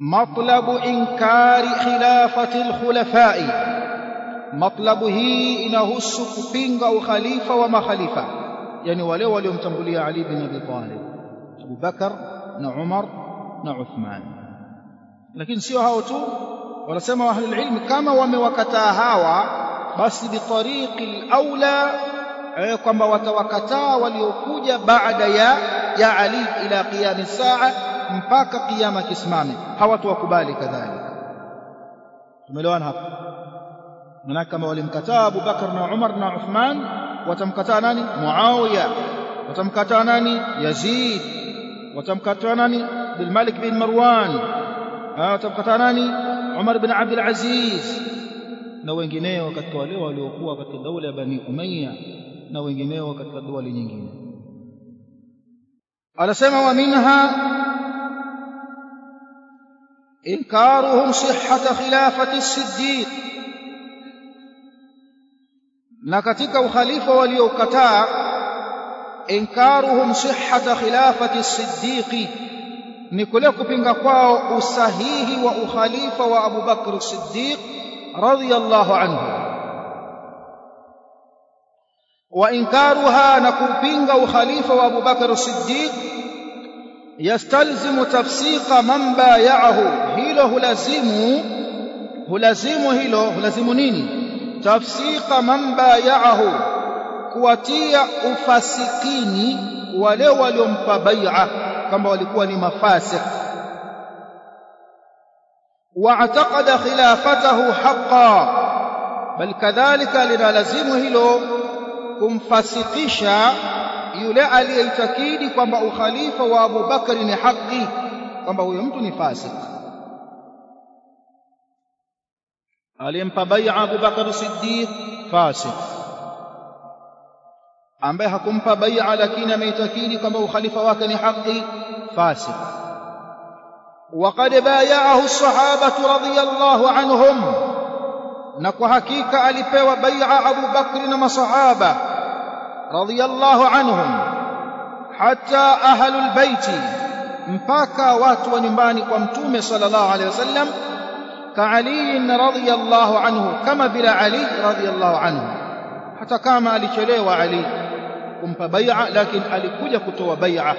matlabu inkari khilafati alkhulafai matlabu hii inahusu kupinga ukhalifa wa makhalifa yani wale waliomtangulia Ali bin Abi Talib Abu Bakar na Umar na Uthman lakini sio hao tu wanasema ahlul ilm kama wamewakataa hawa basi bitariqi alaula kwamba watawakataa waliokuja baada ya ya Ali ila qiyam saa mpaka kiyama kisimame hawatowakubali kadhalika tumeelewana hapa maana kama walimkataa Abu Bakar na Umar na Uthman watamkataa nani Muawiya watamkataa nani Yazid watamkataa nani bil Malik bin Marwan watamkataa nani Umar bin Abdul Aziz na wengineo katika wale waliokuwa katika daula ya Bani Umayya na wengineo katika dawali nyingine anasema wa minha inkaruhum sihhata khilafati as-siddiq na katika ukhalifa waliokataa inkaruhum sihhata khilafati as-siddiq ni kule kupinga kwao usahihi wa ukhalifa wa Abu Bakr as-Siddiq radiyallahu anhu wa inkaruha na kupinga ukhalifa wa Abu Bakr as-Siddiq yastalzimu tafsiqa man bay'ahu hilo hulazimu hulazimu hilo hulazimu nini tafsiqa man bay'ahu kuwatia ufasikini wale waliompa bai'a kwamba walikuwa ni mafasik واعتقد خلافته حقا بل كذلك linalazimu hilo kumfasikisha yule aliyeitakidi kwamba ukhalifa wa Abu Bakari ni haki kwamba huyo mtu ni fasik aliyempa bai'a Abu Bakar Siddiq fasik ambaye hakumpa bai'a lakini ameitakidi kwamba ukhalifa wake ni haki fasik وقد بايعه الصحابة رضي الله عنهم نكو حقيقة ألبوا بيع أبو بكر وصحابة رضي الله عنهم حتى أهل البيت mpaka watu wa nyumbani kwa mtume sallallahu alaihi wasallam ka Ali radhiyallahu anhu kama vile Ali radhiyallahu anhu hata kama alichelewa Ali kumpa bai'a lakini alikuja kutoa bai'a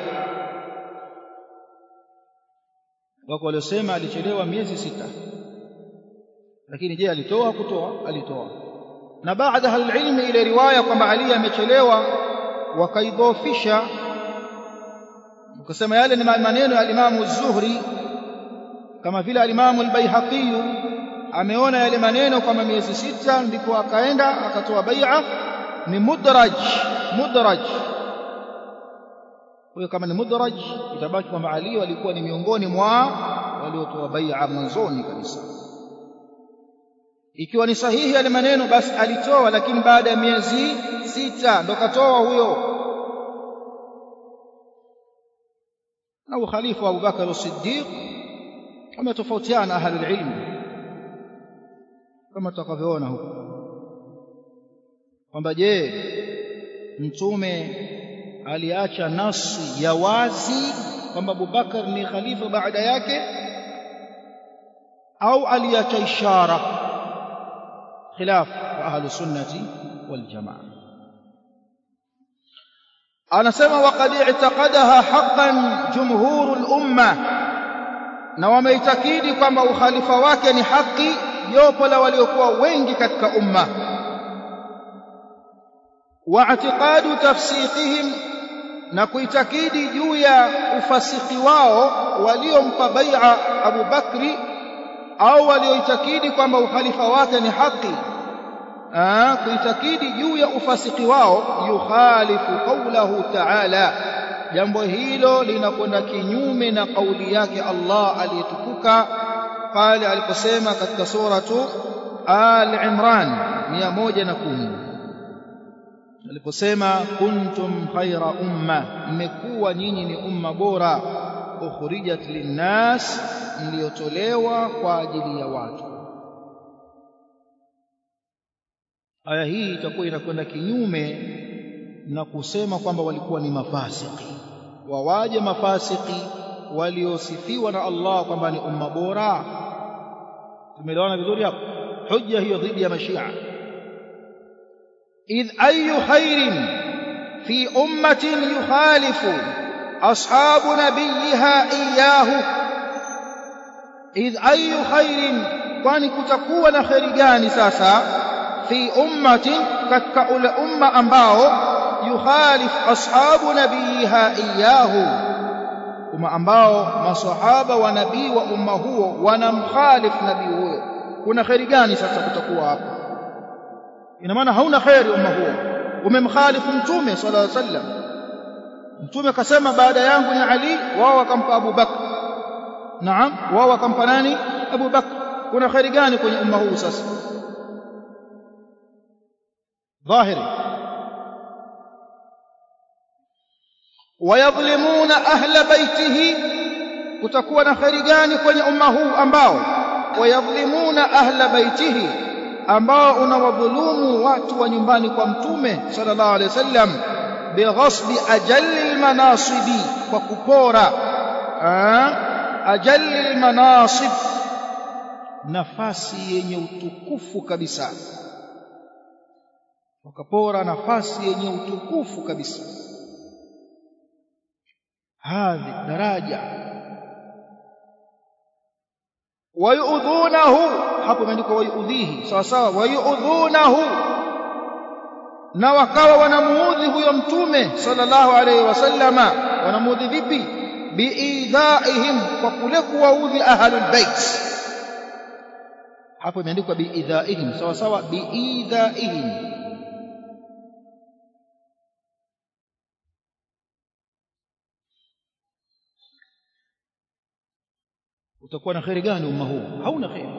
wako waliosema alichelewa miezi sita lakini je alitoa kutoa alitoa na baada alilmi ile riwaya kwamba Ali amechelewa wakaidhofisha ukasema yale ni maneno ya alimamu Zuhri kama vile alimamu al-Baihaqi ameona yale maneno kama miezi sita ndipo akaenda akatoa bai'a ni mudraj mudraj kwa kama ni mudraj itabaki kwamba Ali walikuwa ni miongoni mwa waliotoa bai'a mwanzoni kabisa ikiwa ni sahihi yale maneno basi alitoa lakini baada ya miezi sita ndo katoa huyo na ukhalifa wa Abu Bakar as-Siddiq wametofautiana ahlul ilm kama tutakavyoona huko kwamba je mtume aliacha nasi ya wazi kwamba Abubakar ni khalifa baada yake au aliacha ishara khilaf wa ahlu sunnati wal jamaa anasema waqad i'taqadaha haqqan jumhurul umma na wameitakidi kwamba ukhalifa wake ni haki jopo la waliokuwa wengi katika umma واعتقاد تفسيقهم na kuitakidi juu ya ufasiki wao waliompa bai'a Abu Bakri au walioitakidi kwamba ukhalifa wake ni haki ah kuitakidi juu ya ufasiki wao yukhalifu qawlahu ta'ala jambo hilo linakwenda kinyume na kauli yake Allah aliyetukuka pale aliposema katika suratu Al-Imran 110 aliposema kuntum khaira umma mmekuwa nyinyi ni umma bora ukhrijat linnas mliotolewa kwa ajili ya watu aya hii itakuwa inakwenda kinyume na kusema kwamba walikuwa ni mafasiki wawaje mafasiki waliosifiwa na Allah kwamba ni umma bora tumeelewana vizuri hapo hujja hiyo dhidi ya mashia idh ayu khairin fi ummatin yukhalifu ashabu nabiyiha iyahu idh ayu khairin kwani kutakuwa na khairi gani sasa fi ummatin katika ule umma ambao yukhalif ashabu nabiyiha iyahu umma ambao masahaba wa nabii wa umma huo wanamkhalif nabii huyo kuna khairi gani sasa kutakuwa hapo ina maana hauna khairi umma huo umemkhalifu mtume sallallahu alaihi wasallam mtume akasema baada yangu ni ali wao wakampa Abu Bakr naam wao wakampa nani Abu Bakr kuna khairi gani kwenye umma huu sasa dhahiri wayadhlimuna ahla baitihi kutakuwa na khairi gani kwenye umma huu ambao wayadhlimuna ahla baitihi ambao unawadhulumu watu wa nyumbani kwa mtume sallallahu alaihi wasallam bighasbi ajalli almanasibi kwa kupora ajalli almanasib nafasi yenye utukufu kabisa wakapora nafasi yenye utukufu kabisa hadhi daraja wayudhunahu hapo imeandikwa wayudhihi sawa sawa wayudhunahu na wakawa wanamuudhi huyo mtume sallallahu alaihi wasallama wanamuudhi vipi biidhaihim kwa kule kuwaudhi ahlul bait hapo imeandikwa biidhaihim sawa sawa biidhaihim utakuwa na khairi gani umma huu hauna khairi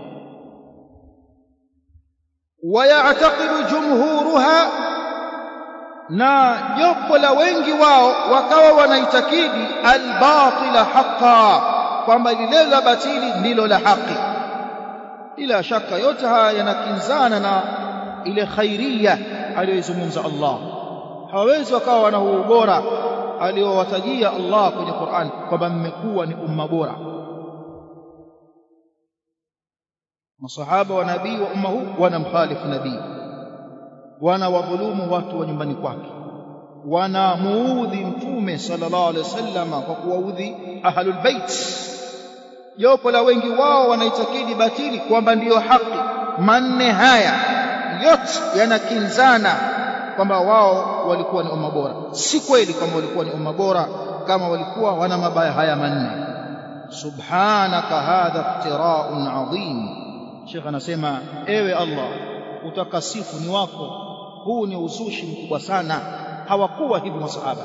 wayataqidu jumhuruha na jopo la wengi wao wakawa wanaitakidi albatila haqa kwamba lile la batili ndilo la haki bila shaka yote haya yanakinzana na ile khairia aliyoizungumza Allah hawawezi wakawa wana ubora aliowatajia Allah kwenye Qur'an kwamba mmekuwa ni umma bora masahaba wa nabii wa umma huu wanamkhalifu nabii wanawadhulumu watu wa nyumbani kwake wanamuudhi mtume sallallahu alaihi wasallam kwa kuwaudhi ahlul bait jopo la wengi wao wanaitakidi batili kwamba ndiyo haki manne haya yote yanakinzana kwamba wao walikuwa ni umma bora si kweli kama walikuwa ni umma bora kama walikuwa wana mabaya haya manne subhanaka hadha iftira'un adhim Sheikh anasema ewe Allah utakasifu ni wako huu ni uzushi mkubwa sana hawakuwa hivi masahaba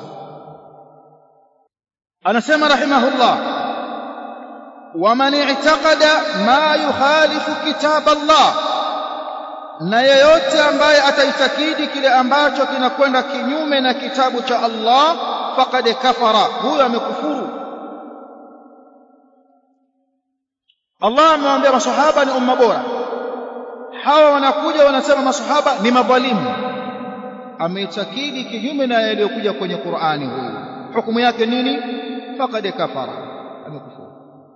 anasema rahimahullah waman i'taqada ma yukhalifu kitab Allah na yeyote ambaye ataitakidi kile ambacho kinakwenda kinyume na kitabu cha Allah faqad kafara huyo amekufuru Allah amewaambia masahaba ni umma bora hawa wanakuja wanasema masahaba ni madhalimu ameitakidi kinyume na yaliyokuja kwenye Qur'ani huyu hukumu yake nini faqad kafara amekufuru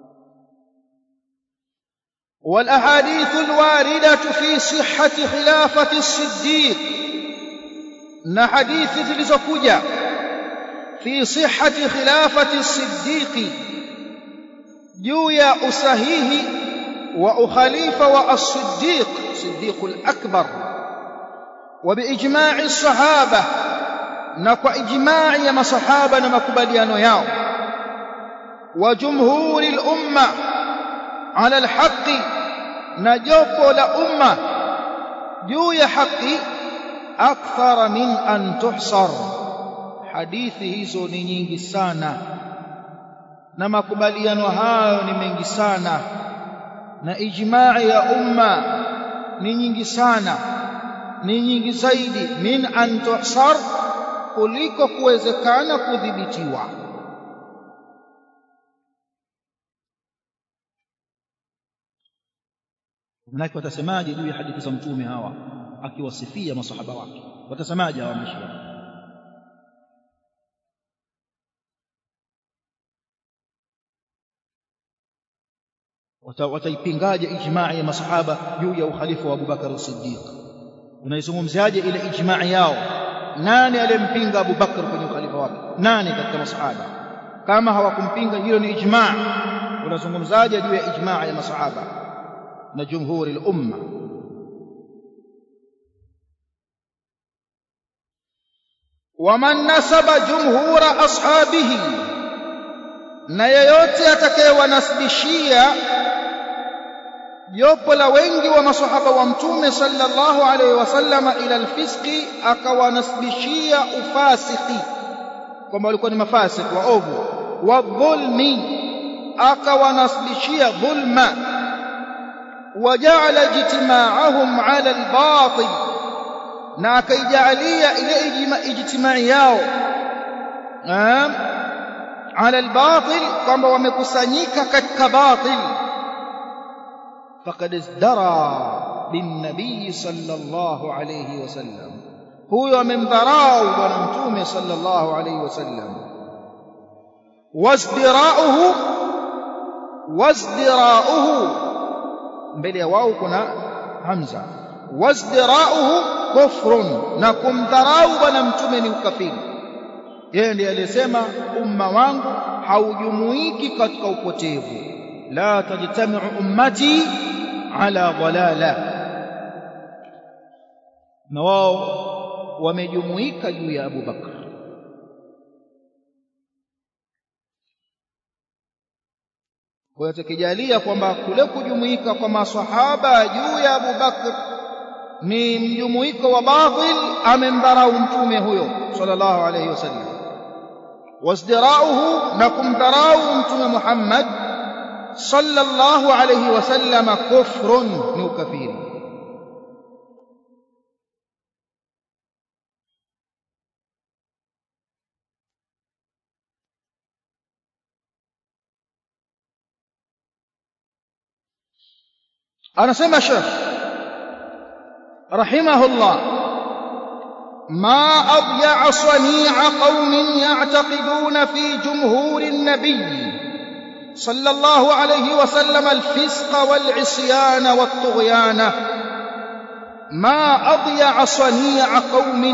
والاحاديث الوارده في صحه خلافه الصديق na hadithi zilizokuja fi sihhati khilafati as-siddiq juu ya usahihi wa ukhalifa wa as-siddiq siddiq al-akbar wa biijma'i as-sahaba na kwa ijma'i ya masahaba na makubaliano yao wa jumhuri al-umma ala al-haqqi na jopo la umma juu ya haki akthara min an tuhsar hadithi hizo ni nyingi sana na makubaliano hayo ni mengi sana na ijma'i ya umma ni nyingi sana ni nyingi zaidi min an tuhsar kuliko kuwezekana kudhibitiwa Manake watasemaje juu ya hadithi za mtume hawa akiwasifia masahaba wake watasemaje hawa mashia wataipingaje ijmaa ya masahaba juu ya ukhalifa wa Abubakar Siddiq unaizungumziaje ile ijmaa yao nani aliyempinga Abubakar kwenye ukhalifa wake nani katika masahaba kama hawakumpinga hilo ni ijmaa unazungumzaje juu ya ijmaa ya masahaba na jumhuri al-umma waman nasaba jumhura ashabihi na yeyote atakayewanasibishia jopo la wengi wa masahaba wa mtume sallallahu alaihi wasallama ila alfisqi akawanasibishia ufasiki kwamba walikuwa ni mafasik waovu wa dhulmi akawanasibishia dhulma وجعل اجتماعهم على الباطل na akaijalia ile ijtimai yao ala albatil kwamba wamekusanyika katika batil faqad izdara binnabii sallallahu alayhi wasallam huyo amemdharau bwana mtume sallallahu alayhi wasallam wasdirauhu wasdirauhu mbele ya wao kuna hamza wasdirauhu kufrun na kumdharau bwana mtume ni ukafiri yeye ndiye aliyesema umma wangu haujumuiki katika upotevu la tajtamiu ummati ala dalala na wao wamejumuika juu ya Abu Bakr kwa hiyo tukijalia kwamba kule kujumuika kwa maswahaba juu ya Abu Bakr ni mjumuiko wa batil amemdharau mtume huyo sallallahu alayhi wasallam wasdirauhu na kumdharau mtume Muhammad sallallahu alayhi wasallam kufrun ni ukafiri anasema Sheikh rahimahullah ما أضيع صنيع قوم يعتقدون في جمهور النبي صلى الله عليه وسلم الفسق والعصيان والطغيان ما أضيع صنيع قوم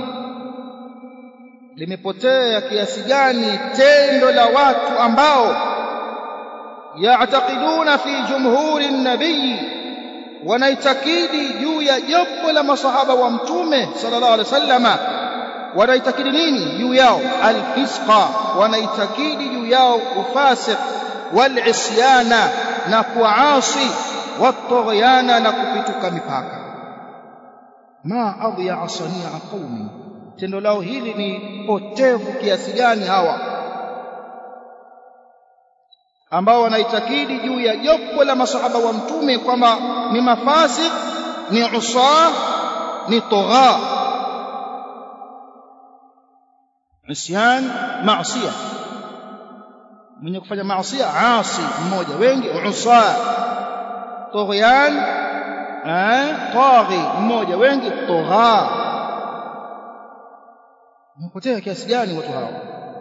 limepotea kiasi gani tendo la watu ambao yaatakiduna fi jumhuri nabii wanaitakidi juu ya jopo la masahaba wa mtume sallallahu alaihi wasallama wanaitakidi nini juu yao alfisqa wanaitakidi juu yao ufasiq walisyana na kuasi watughyana na kupituka mipaka ma adya sania qaumi tendo lao hili ni potevu kiasi gani hawa ambao wanaitakidi juu ya jopo la masahaba wa mtume kwamba ni mafasik ni usa ni tugha isyan maasiya mwenye kufanya maasiya asi mmoja wengi usa tughyan eh taghi mmoja wengi tugha mpotea kiasi gani watu hao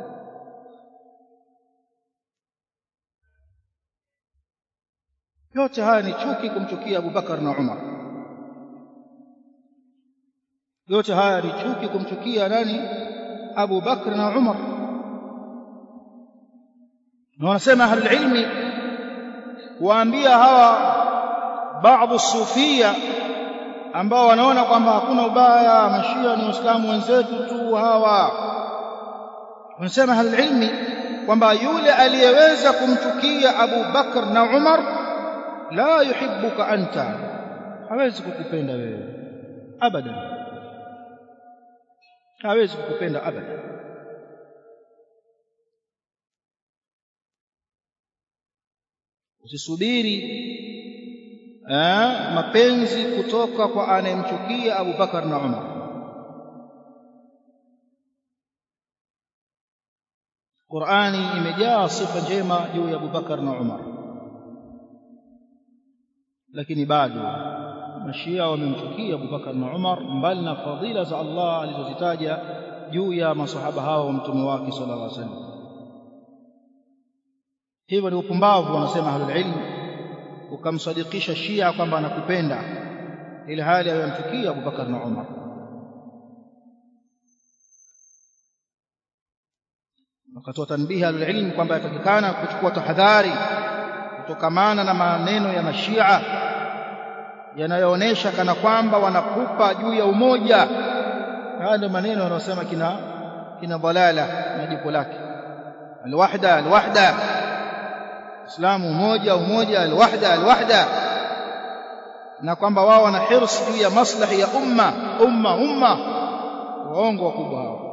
yote haya ni chuki kumchukia Abu Bakar na Umar yote haya ni chuki kumchukia nani Abu Bakr na Umar na wanasema ahlul ilmi waambia hawa baadhi sufia ambao wanaona kwamba hakuna ubaya mashia ni waislamu wenzetu tu hawa wanasema ahlul ilmi kwamba yule aliyeweza kumchukia Abu Bakr na Umar la yuhibbuka anta hawezi kukupenda wewe abadan hawezi kukupenda abadan usisubiri eh, mapenzi kutoka kwa anayemchukia Abu Bakar na Umar Qur'ani imejaa sifa njema juu ya Abu Bakar na Umar lakini bado mashia wamemchukia Abu Bakar na Umar mbali na fadhila za Allah alizozitaja juu ya masahaba hao wa mtume wake sallallahu alaihi wasallam hivyo ni upumbavu wanasema ahlul ilm ukamsadikisha Shia kwamba anakupenda ili hali ayamchukia Abubakar na Umar wakatoa tanbihi alilm kwamba yatakikana kuchukua tahadhari kutokamana na maneno ya mashia yanayoonyesha kana kwamba wanakupa juu ya umoja haya ndio maneno yanayosema kina kina dhalala na jipo lake alwahda alwahda islamu umoja umoja alwahda alwahda na kwamba wao wana hirs juu ya maslahi ya umma umma umma waongo wakubwa hao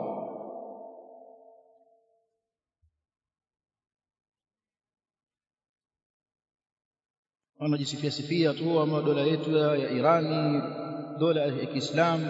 wanajisifia sifia tu ama dola yetu ya Irani dola ya Kiislamu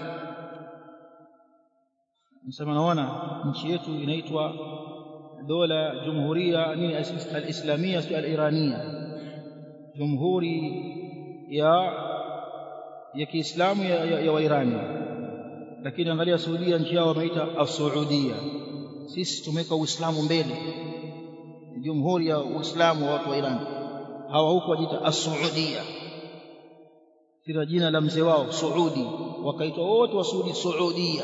nasema naona nchi yetu inaitwa dola jumhuria nini al-islamia si al-irania jumhuri ya ya Kiislamu ya, ya, ya Wairani lakini angalia Saudia nchi yao wameita as-Saudia sisi tumeweka Uislamu mbele jumhuri ya Uislamu wa watu wa Irani hawa huko wajiita as-Saudia kila jina la mzee wao Saudi wakaitwa wote wa Saudi Saudia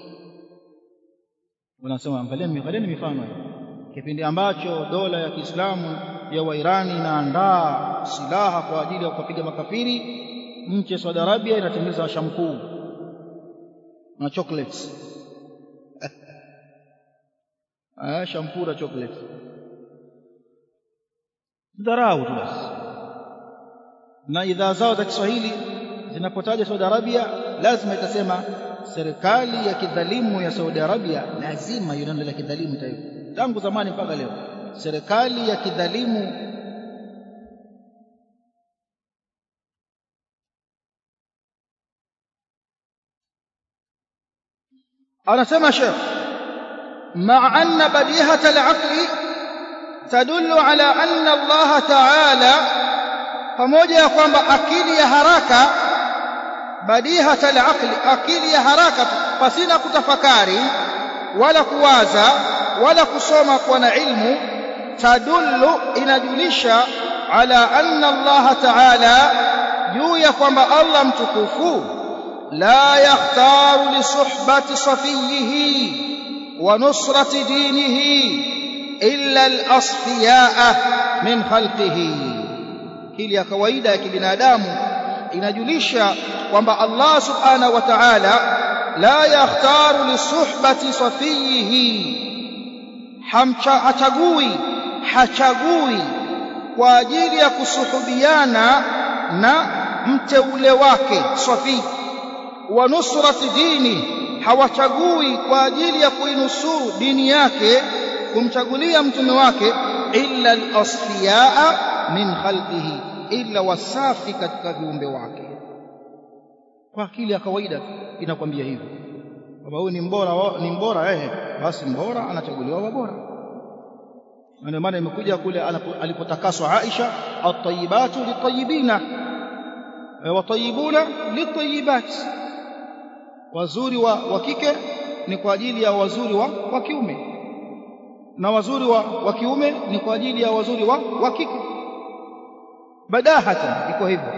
wanasema angalieni angalieni mifano kipindi ambacho dola ya Kiislamu ya Wairani inaandaa silaha kwa ajili ya kupiga makafiri nchi ya Saudi Arabia inatengeneza shampoo na chocolates ah shampoo na chocolates dharau tu basi na idhaa zao za Kiswahili zinapotaja Saudi Arabia lazima itasema serikali ya kidhalimu ya Saudi Arabia lazima hiyo neno la kidhalimu itayo tangu zamani mpaka leo serikali ya kidhalimu anasema Sheikh مع أن بديهة العقل تدل على أن الله تعالى pamoja ya kwamba akili ya haraka badihat alaqli akili ya haraka pasina kutafakari wala kuwaza wala kusoma kwa na ilmu tadullu inajulisha ala anna Allah ta'ala juu ya kwamba Allah mtukufu la yakhtaru li suhbati safiyihi wa nusrati dinihi illa al-asfiyaa min khalqihi akili ya kawaida ya kibinadamu inajulisha kwamba Allah subhanahu wa ta'ala la yakhtaru li suhbati safiyihi hachagui hachagui kwa ajili ya kusuhubiana na mteule wake safi wa nusrati dini hawachagui kwa ajili ya kuinusuru dini yake kumchagulia mtume wake illa al-asfiyaa min khalqihi illa wasafi katika viumbe wake kwa akili ya kawaida inakwambia hivyo kwamba huyu ni mbora ni mbora eh basi mbora anachaguliwa wa bora ndio maana imekuja kule alipotakaswa Aisha at-tayyibatu lit-tayyibina wa tayyibuna lit-tayyibat wazuri wa, wa kike ni kwa ajili ya wazuri wa, wa kiume na wazuri wa, wa kiume ni kwa ajili ya wazuri wa, wa kike badahatan iko hivyo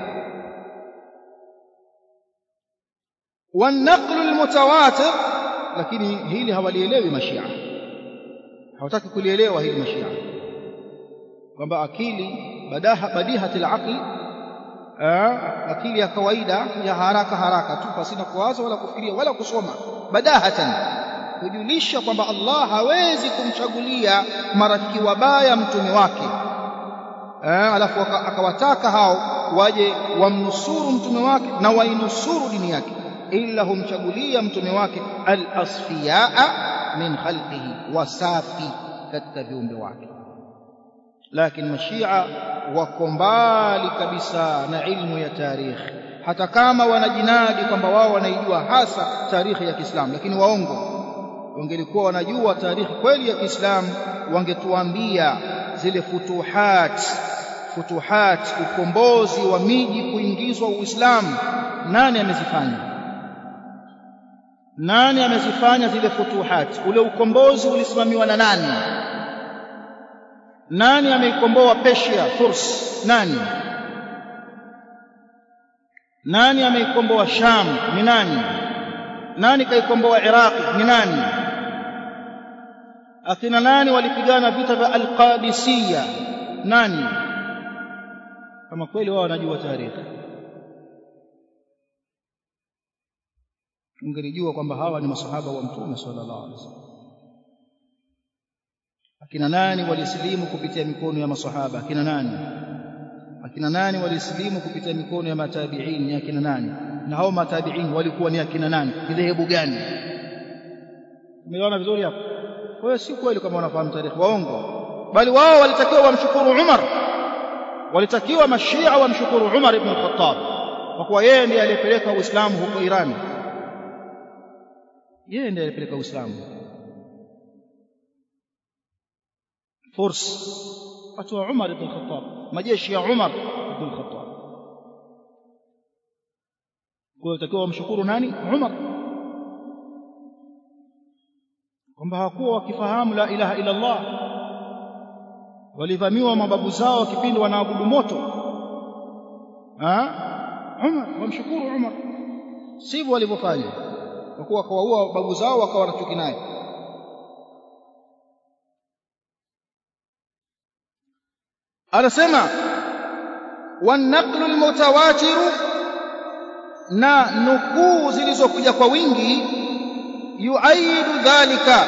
والنقل المتواتر lakini hili hawalielewi mashia hawataki kulielewa hili mashia kwamba akili badaha badihatil aqli akili ya kawaida ya haraka haraka tu pasina kuwaza wala kufikiria wala kusoma badahatan kujulisha kwamba Allah hawezi kumchagulia marafiki wabaya mtume wake alafu akawataka hao waje wamnusuru mtume wake na wainusuru dini yake illa humchagulia mtume wake al-asfiyaa min khalqihi wasafi katika viumbe wake lakini mashia wako mbali kabisa na ilmu ya tarikhi hata kama wanajinadi kwamba wao wanaijua hasa tarikhi ya Kiislamu lakini waongo wangelikuwa wanajua tarikhi kweli ya Kiislamu wangetuambia zile futuhat futuhat ukombozi wa miji kuingizwa Uislamu nani amezifanya nani amezifanya zile futuhat ule ukombozi ulisimamiwa na nani nani ameikomboa Persia Furs nani nani ameikomboa Sham ni nani nani kaikomboa Iraqi ni nani akina nani walipigana vita vya Al-Qadisiyya nani kama kweli wao wanajua tarehe ungelijua kwamba hawa ni masahaba wa mtume sallallahu alaihi wasallam akina nani walisilimu kupitia mikono ya masahaba akina nani akina nani walisilimu kupitia mikono ya matabiin ni akina nani na hao matabiin walikuwa ni akina nani dhehebu gani umeona vizuri hapo kwa hiyo si kweli kama wanafahamu tarehe waongo bali wao walitakiwa wamshukuru Umar walitakiwa mashia wamshukuru Umar ibn al-Khattab kwa kuwa yeye ndiye aliyepeleka Uislamu huko Iran yeye ndiye alipeleka Uislamu Furs watu wa Umar ibn Khattab majeshi ya Umar ibn Khattab kwa hiyo takiwa wamshukuru nani Umar kwamba hawakuwa wakifahamu la ilaha illa Allah walivamiwa mababu zao kipindi wanaabudu moto ah Umar wamshukuru Umar sivyo walivyofanya kwa kuwa kawaua babu zao wakawa wanachuki naye anasema wanaqlu almutawatir na nukuu zilizokuja kwa wingi yuaidu dhalika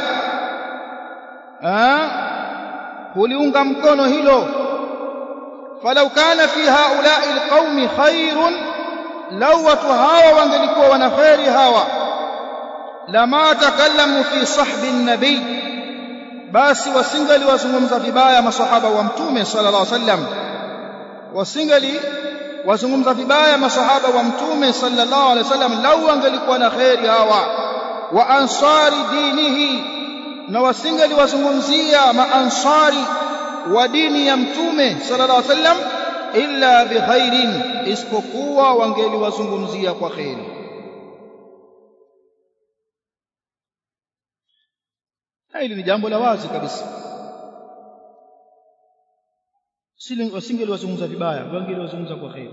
huliunga mkono hilo falau kana fi haulai alqaumi khairun lau watu hawa wangelikuwa wana kheri hawa lama takallamu fi sahbi nabii basi wasingali wazungumza vibaya masahaba wa mtume sallallahu alaihi wasallam wasingali wazungumza vibaya masahaba wa mtume sallallahu alaihi wasallam lau wangelikuwa na kheri hawa wa ansari dinihi na wasingali wazungumzia maansari wa dini ya mtume sallallahu alaihi wasallam illa bikhairin isipokuwa wangeliwazungumzia kwa kheri hili ni jambo la wazi kabisa wasingeliwazungumza vibaya wangeliwazungumza kwa kheri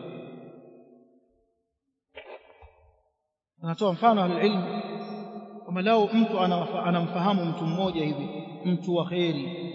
anatoa mfano alilmu kama lao mtu anamfahamu mtu mmoja hivi mtu wa kheri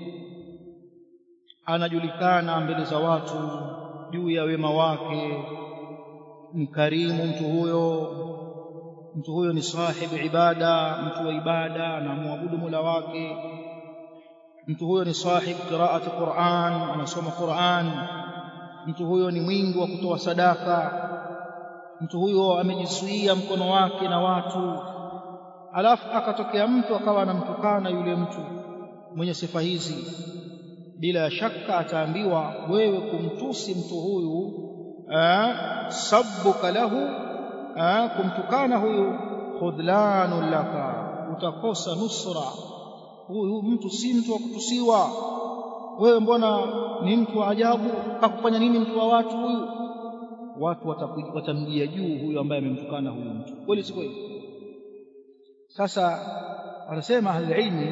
anajulikana mbele za watu juu ya wema wake mkarimu mtu huyo mtu huyo ni sahibu ibada mtu wa ibada anamwabudu Mola wake mtu huyo ni sahibu qiraati Qur'an anasoma Qur'an mtu huyo ni mwingi wa kutoa sadaka mtu huyo amejizuia mkono wake na watu alafu akatokea mtu akawa anamtukana yule mtu mwenye sifa hizi bila shaka ataambiwa wewe kumtusi mtu huyu sabbuka lahu kumtukana huyu khudlanun laka utakosa nusra huyu mtu si mtu wa kutusiwa wewe mbona ni mtu wa ajabu akufanya nini mtu wa watu huyu watu watamjia juu huyu ambaye amemtukana huyu mtu kweli si kweli sasa wanasema ahli ilmi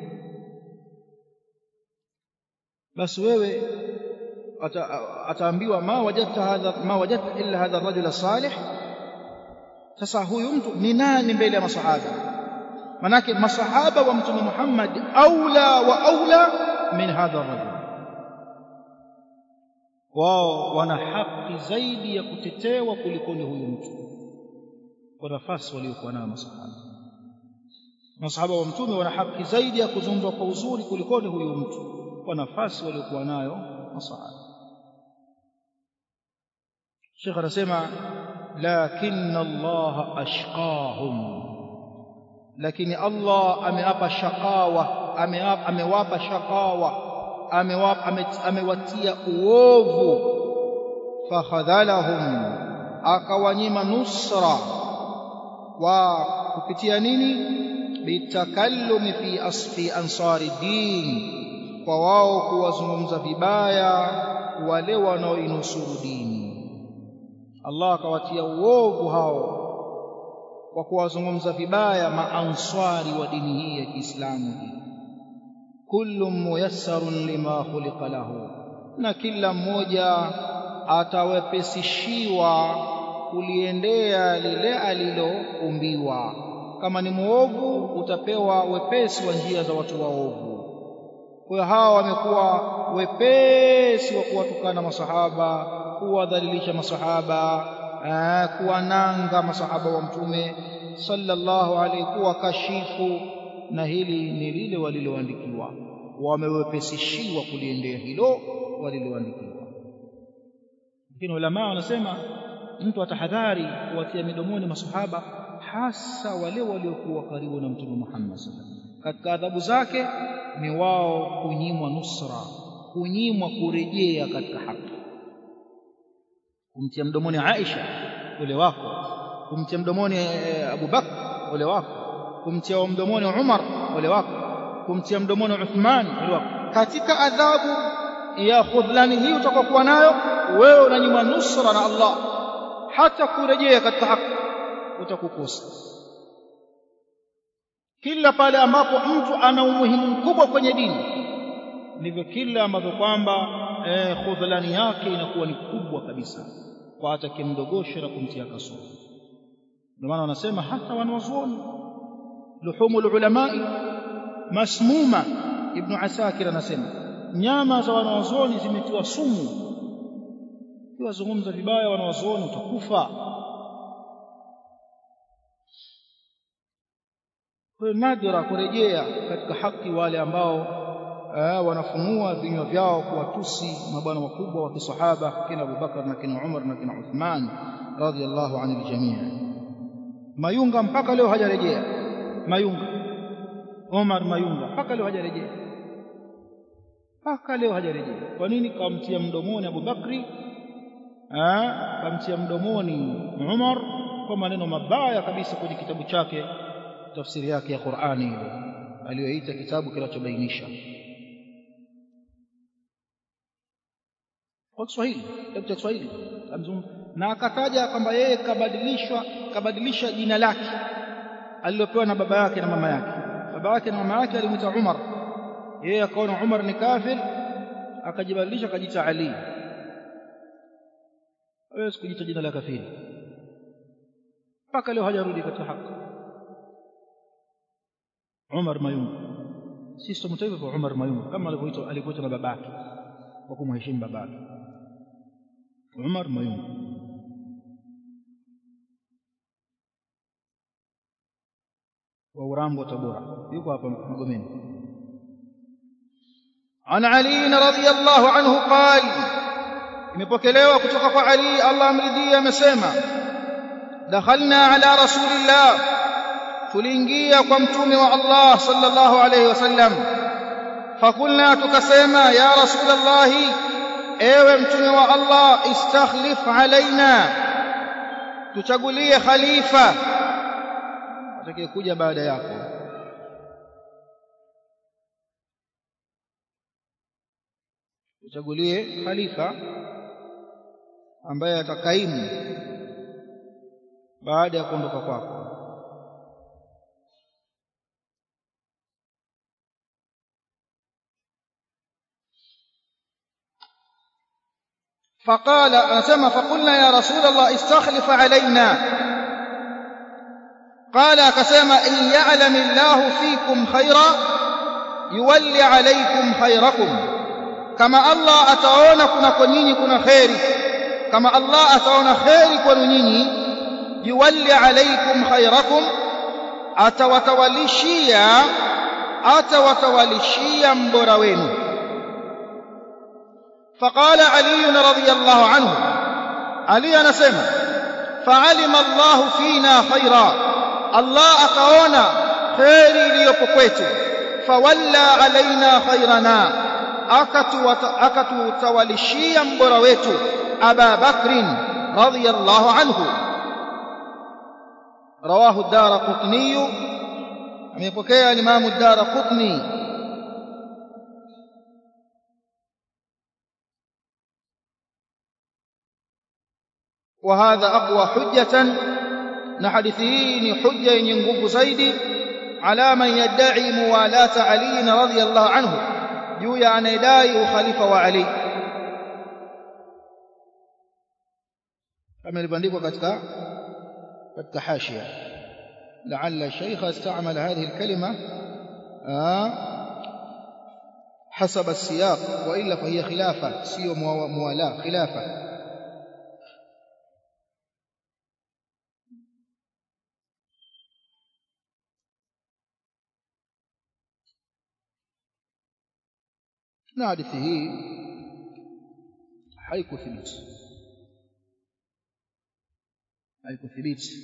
basi wewe ataambiwa ma wajadta hadha ma wajadta illa hadha ar-rajul salih sasa huyu mtu ni nani mbele ya masahaba manake masahaba wa mtume Muhammad aula wa aula min hadha ar-rajul wao wana haki zaidi ya kutetewa kuliko ni huyu mtu kwa nafasi waliokuwa nayo masahaba masahaba wa mtume wana haki zaidi ya kuzungumzwa kwa uzuri kuliko ni huyu mtu kwa nafasi waliokuwa nayo masahaba Sheikh anasema lakinna Allah ashqahum lakini Allah amewapa shakawa amewapa shakawa amewatia uovu fakhadhalahum akawanyima nusra wa kupitia nini bitakallumi fi asfi ansari din kwa wao kuwazungumza vibaya wale wanaoinusuru dini Allah akawatia uovu hao kwa kuwazungumza vibaya maanswari wa dini hii ya Kiislamu kullu muyassarun lima khuliqa lahu na kila mmoja atawepesishiwa kuliendea lile aliloumbiwa kama ni muovu utapewa wepesi wa njia za watu waovu kwa hiyo hawa wamekuwa wepesi wa kuwatukana masahaba kuwadhalilisha masahaba kuwananga masahaba wa mtume sallallahu alaihi kuwa kashifu na hili ni lile waliloandikiwa wamewepesishiwa kuliendea hilo waliloandikiwa lakini ulama wanasema mtu atahadhari kuwatia midomoni masahaba hasa wale waliokuwa karibu na mtume Muhammad sallallahu alaihi wasallam katika adhabu zake ni wao kunyimwa nusra kunyimwa kurejea katika haki kumtia mdomoni Aisha ule wako kumtia mdomoni Abu Bakr ule wako kumtia mdomoni Umar ule wako kumtia mdomoni Uthman ule wako katika adhabu ya khudlani hii utakokuwa nayo wewe unanyimwa nusra na Allah hata kurejea katika haki utakukosa kila pale ambapo mtu ana umuhimu mkubwa kwenye dini ndivyo kila ambavyo kwamba eh, khudhlani yake inakuwa ni kubwa kabisa kwa atakimdogosha na kumtia kasoro ndio maana wanasema hata wanawazuoni luhumul ulamai masmuma ibn asakir anasema nyama za wanawazuoni zimetiwa sumu ukiwazungumza vibaya wanawazuoni utakufa kwa nadra kurejea katika haki wale ambao eh, wanafunua vinywa vyao kuwatusi mabwana wakubwa wa kisahaba kina Abu Bakar na kina Umar na kina Uthman radhiyallahu anil jamii Mayunga mpaka leo hajarejea Mayunga Umar Mayunga mpaka leo hajarejea mpaka leo hajarejea kwa nini kamtia mdomoni Abu Bakri kamtia mdomoni Umar kwa maneno mabaya kabisa kwenye kitabu chake tafsiri yake ya Qur'ani ile aliyoita kitabu kinachobainisha kwa Kiswahili kitabu cha Kiswahili na akataja kwamba yeye kabadilishwa kabadilisha jina lake alilopewa na baba yake na mama yake baba yake na mama yake alimwita Umar yeye akaona Umar ni kafir akajibadilisha akajiita Ali hawezi kujiita jina la kafiri mpaka leo hajarudi katika haki Umar Mayunga sisi tumtoa hivyo Umar Mayunga kama alivyoitwa alivyoitwa na babake kwa kumheshimu babake Umar Mayunga wa Urambo Tabora yuko hapa Magomeni عن علي رضي الله عنه قال imepokelewa kutoka kwa Ali Allah amridhie amesema dakhalna ala rasulillah tuliingia kwa mtume wa Allah sallallahu alayhi wasallam fakulna tukasema ya rasulullah ewe mtume wa Allah istakhlif alaina tuchagulie khalifa atakayekuja baada yako tuchagulie khalifa ambaye atakaimu baada ya kuondoka kwako فقال أسمى فقلنا يا رسول الله استخلف علينا قال كسمى إن يعلم الله فيكم خيرا يولي عليكم خيركم كما الله أتعون كنا كنيني كنا خيري كما الله أتعون خيري كنيني يولي عليكم خيركم أتوتولشيا أتوتولشيا مبروينه فقال علي رضي الله عنه علي anasema فعلم الله فينا خيرا الله akaona khairi iliyopo kwetu fawalla alaina khairana akatutawalishia mbora wetu aba bakrin radiyallahu anhu رواه الدار قطني amepokea الإمام الدار قطني وهذا أقوى حجة نحدثه حجة ينقب زيد على من يدعي موالاة علي رضي الله عنه جويا أن يدعي خليفة وعلي kama ilivyoandikwa katika katika hashia لعل الشيخ استعمل هذه الكلمة حسب السياق وإلا فهي خلافة سيو موالاة خلافة na hadithi hii haikuthibiti haikuthibiti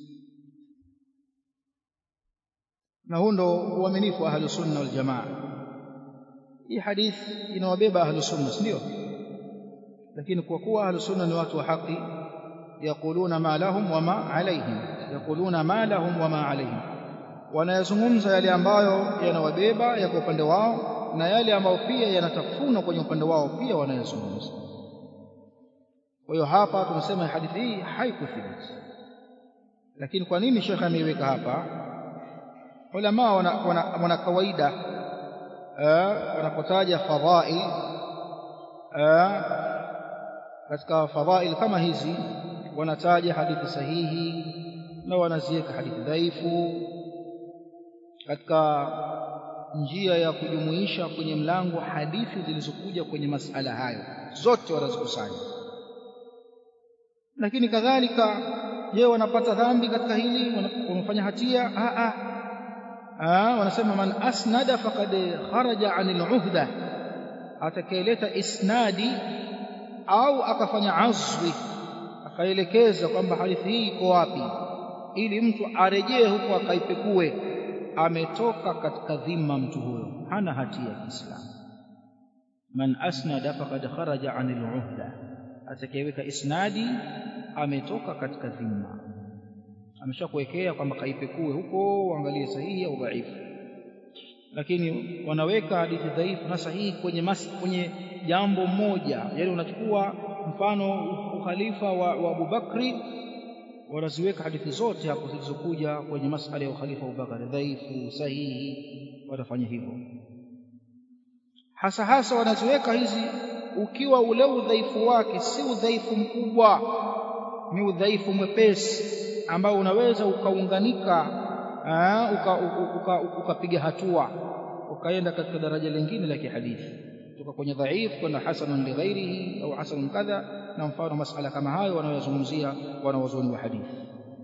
na huu ndo uaminifu wa ahlu sunna wal jamaa hii hadithi inawabeba ahlu sunna ndio lakini kwa kuwa ahlu sunna ni watu wa haki yaquluna ma lahum wama alaihim yaquluna ma lahum wama alaihim wanayazungumza yale ambayo yanawabeba yako upande wao na yale ambayo pia yanatafuna kwenye upande wao pia wanayazungumza kwa hiyo hapa tumesema hadithi hii haikuthibiti lakini kwa nini shekhe ameiweka hapa ulama wana, wana, wana kawaida wanapotaja fadhail katika fadhail kama hizi wanataja hadithi sahihi na wanaziweka hadithi dhaifu katika njia ya kujumuisha kwenye mlango hadithi zilizokuja kwenye masala hayo zote wanazikusanya lakini kadhalika je wanapata dhambi katika hili wanafanya hatia a a wanasema man asnada faqad kharaja anil uhda atakayeleta isnadi au akafanya azwi akaelekeza kwamba hadithi hii iko wapi ili mtu arejee huko akaipekue ametoka katika dhima mtu huyo hana hatia ya Kiislamu man asnada faqad kharaja anil uhda atakayeweka isnadi ametoka katika dhima ameshakuwekea kwamba kaipekue huko uangalie sahihi au dhaifu lakini wanaweka hadithi dhaifu na sahihi kwenye mas, kwenye jambo moja yani unachukua mfano ukhalifa wa, wa Abu Bakri wanaziweka hadithi zote hapo zilizokuja kwenye masala ya ukhalifa wa Abu Bakari dhaifu sahihi watafanya hivyo hasa hasa wanaziweka hizi ukiwa ule udhaifu wake si udhaifu mkubwa ni udhaifu mwepesi ambao unaweza ukaunganika ukapiga uka, uka, uka hatua ukaenda katika daraja lingine la kihadithi kutoka kwenye dhaifu kwenda hasanun lighairihi au hasanun kadha na mfano masala kama hayo wanayozungumzia wanawazuoni wa hadithi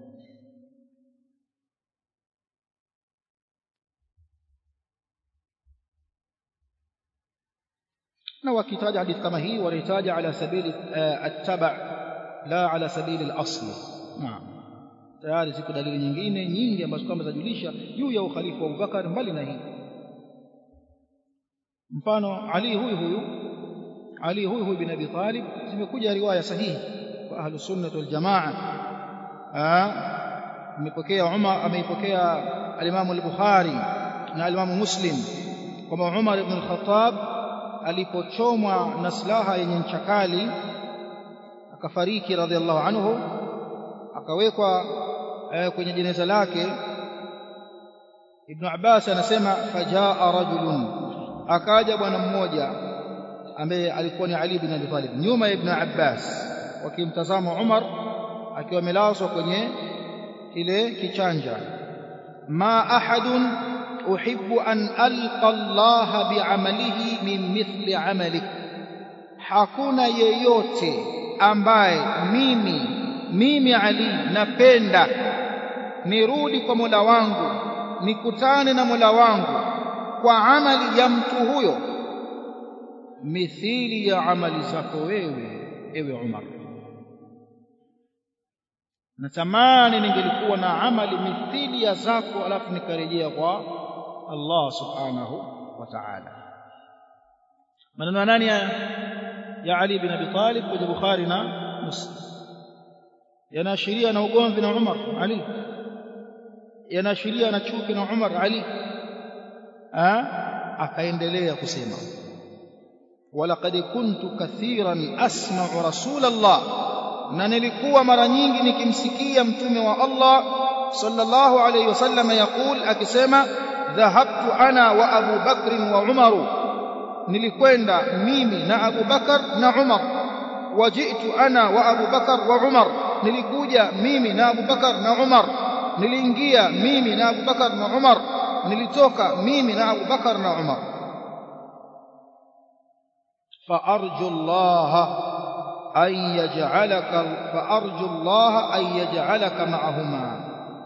na wakitaja hadithi kama hii wanahitaja ala sabili attaba la ala sabili al-asli naam tayari ziko dalili nyingine nyingi ambazo kama zajulisha juu ya ukhalifa wa Abubakar mbali na hii mfano Ali huyu huyu Ali huyu huyu bin Abi Talib zimekuja riwaya sahihi kwa ahlu sunnah wal jamaa amepokea Umar ameipokea al-Imam al-Bukhari na al-Imam Muslim kwamba Umar ibn al-Khattab alipochomwa na silaha yenye ncha kali akafariki radhiallahu anhu akawekwa eh, kwenye jeneza lake Ibn Abbas anasema fajaa rajulun akaja bwana mmoja ambaye alikuwa ni Ali bin Abi Talib nyuma ya Ibn Abbas wakimtazama Umar akiwa amelazwa kwenye kile kichanja ma ahadun uhibbu an alqa Allah bi'amalihi min mithli amalik hakuna yeyote ambaye mimi mimi Ali napenda nirudi kwa Mola wangu nikutane na Mola wangu kwa amali ya mtu huyo mithili ya amali zako wewe ewe Umar natamani ningelikuwa na amali mithili ya zako alafu nikarejea kwa Allah subhanahu wa ta'ala maneno nani ya, ya Ali bin Abi Talib kwenye Bukhari na Muslim yanaashiria na ugomvi na Umar Ali yanaashiria na chuki na Umar Ali akaendelea kusema walaqad kuntu kathiran asma'u rasulallah na nilikuwa mara nyingi nikimsikia mtume wa Allah sallallahu alayhi wasallam yakul akisema dhahabtu ana wa Abu Bakr wa Umar nilikwenda mimi na Abu Bakar na Umar wajitu ana wa Abu Bakar wa Umar nilikuja mimi na Abu Bakar na Umar niliingia mimi na Abu Bakar na Umar nilitoka mimi na Abu Bakar na Umar فأرجو الله أن يجعلك فأرجو الله أن يجعلك معهما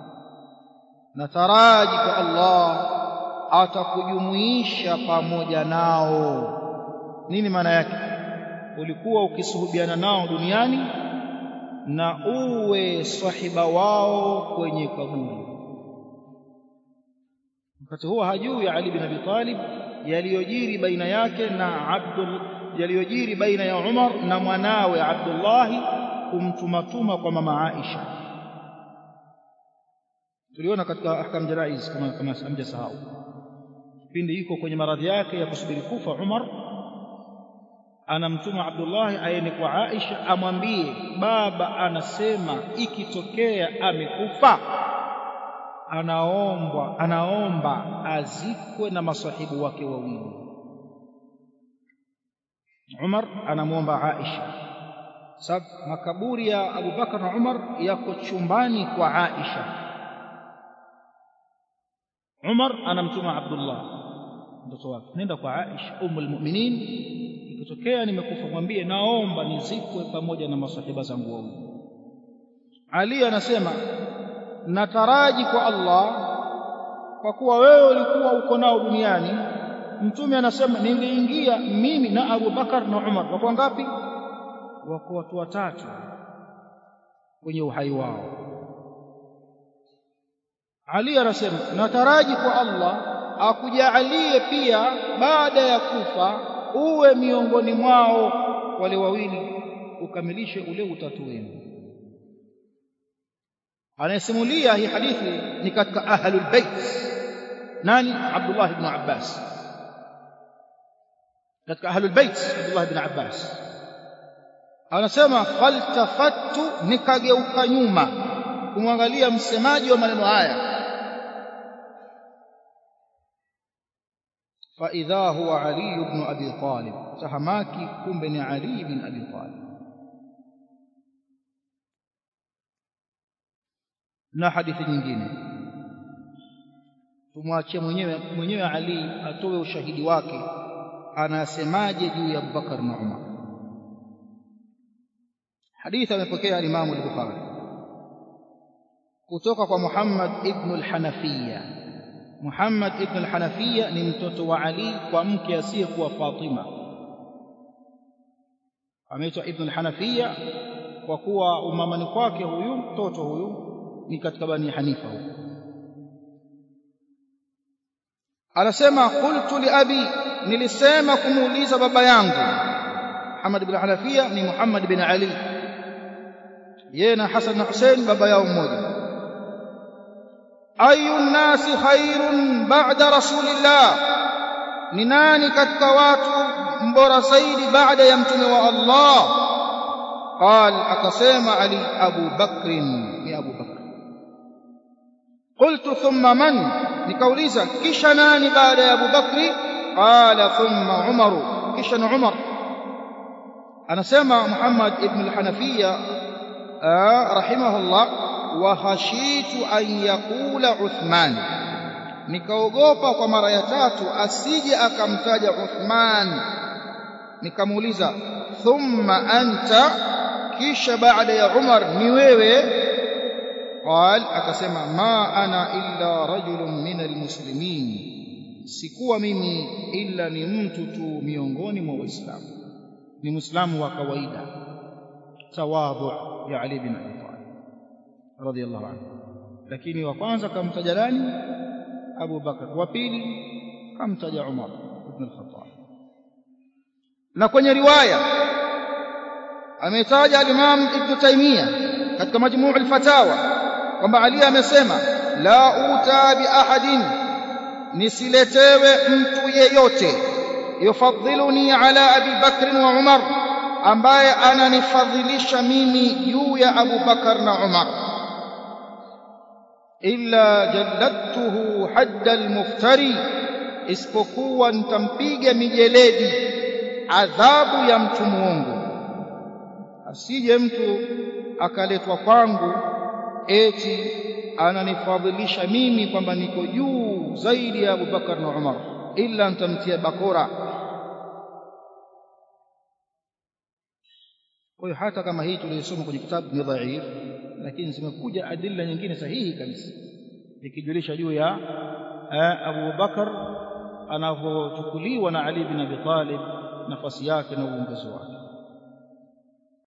نتراجك الله atakujumuisha pamoja nao nini maana yake ulikuwa ukisuhubiana nao duniani na uwe sahiba wao kwenye kaburi wakati huo hajui Ali bin Abi Talib yaliyojiri baina yake na Abdul yaliyojiri baina ya Umar na mwanawe Abdullah kumtumatuma kwa mama Aisha tuliona katika ahkam janaiz kama kama hamjasahau kipindi yuko kwenye maradhi yake ya kusubiri kufa Umar anamtuma Abdullah aende kwa Aisha amwambie baba anasema ikitokea amekufa anaomba anaomba azikwe na masahibu wake wawili Umar anamwomba Aisha sababu makaburi ya Abu Bakar na Umar yako chumbani kwa Aisha Umar anamtuma Abdullah mtoto wake nenda kwa Aisha ummul mu'minin ikitokea nimekufa mwambie naomba nizikwe pamoja na masahiba zangu wawili Ali anasema nataraji kwa Allah kwa kuwa wewe ulikuwa uko nao duniani mtume anasema niliingia mimi na Abu Bakar na Umar wako ngapi wako watu watatu kwenye uhai wao Ali anasema nataraji kwa Allah akujalie pia baada ya kufa uwe miongoni mwao wale wawili ukamilishe ule utatu wenu anayesimulia hii hadithi ni katika ahlul bait nani Abdullah ibn Abbas katika ahlul bait Abdullah ibn Abbas anasema faltafattu nikageuka nyuma kumwangalia msemaji wa maneno haya فإذا هو علي بن أبي طالب تهماكي كم بن علي بن أبي طالب na hadithi nyingine tumwachie mwenyewe mwenyewe Ali atoe ushahidi wake anasemaje juu ya Abubakar na Umar hadithi amepokea Imam al-Bukhari kutoka kwa Muhammad ibn al-Hanafiya Muhammad ibn al-Hanafiya ni mtoto wa Ali kwa mke asiyekuwa Fatima ameitwa ibn al-Hanafiya kwa kuwa umamani kwake huyu mtoto huyu ni katika bani Hanifa huko anasema qultu li abi nilisema kumuuliza baba yangu Muhammad ibn Hanafiya ni Muhammad bin Ali yeye na Hassan na Hussein baba yao mmoja ayu nasi khairun ba'da rasulillah ni nani katika watu mbora zaidi baada ya mtume wa Allah قال akasema Ali Abu Bakr ni Abu Bakr قلت ثم من nikauliza kisha nani baada ya Abu Bakri qala thumma Umar kisha ni Umar anasema Muhammad ibn al-Hanafiya rahimahullah wa khashitu an yaqula Uthman nikaogopa kwa mara ya tatu asije akamtaja Uthman nikamuuliza thumma anta kisha baada ya Umar ni wewe قال akasema ma ana illa rajulun min almuslimin sikuwa mimi illa ni mtu tu miongoni mwa waislamu ni muislamu wa kawaida tawadhu ya ali bin abi talib radiyallahu anhu lakini wa kwanza kamtaja nani abu bakar wa pili kamtaja umar ibn al-khattab na kwenye riwaya ametaja al-imam ibn taymiyah katika majmuu al-fatawa kwamba Ali amesema la uta bi ahadin nisiletewe mtu yeyote yufadhiluni ala Abi Bakr wa Umar ambaye ananifadhilisha mimi juu ya Abu Bakar na Umar illa jalladtuhu hadda almuftari isipokuwa nitampiga mijeledi adhabu ya mtu muongo asije mtu akaletwa kwangu eti ananifadhilisha mimi kwamba niko juu zaidi ya Abubakar na Umar illa nitamtia bakora kwa hiyo hata kama hii tuliyosoma kwenye kitabu ni dhaif lakini zimekuja adilla nyingine sahihi kabisa ikijulisha juu ya Abu Bakar anavyochukuliwa na Ali bin Abi Talib nafasi yake na uongozi wake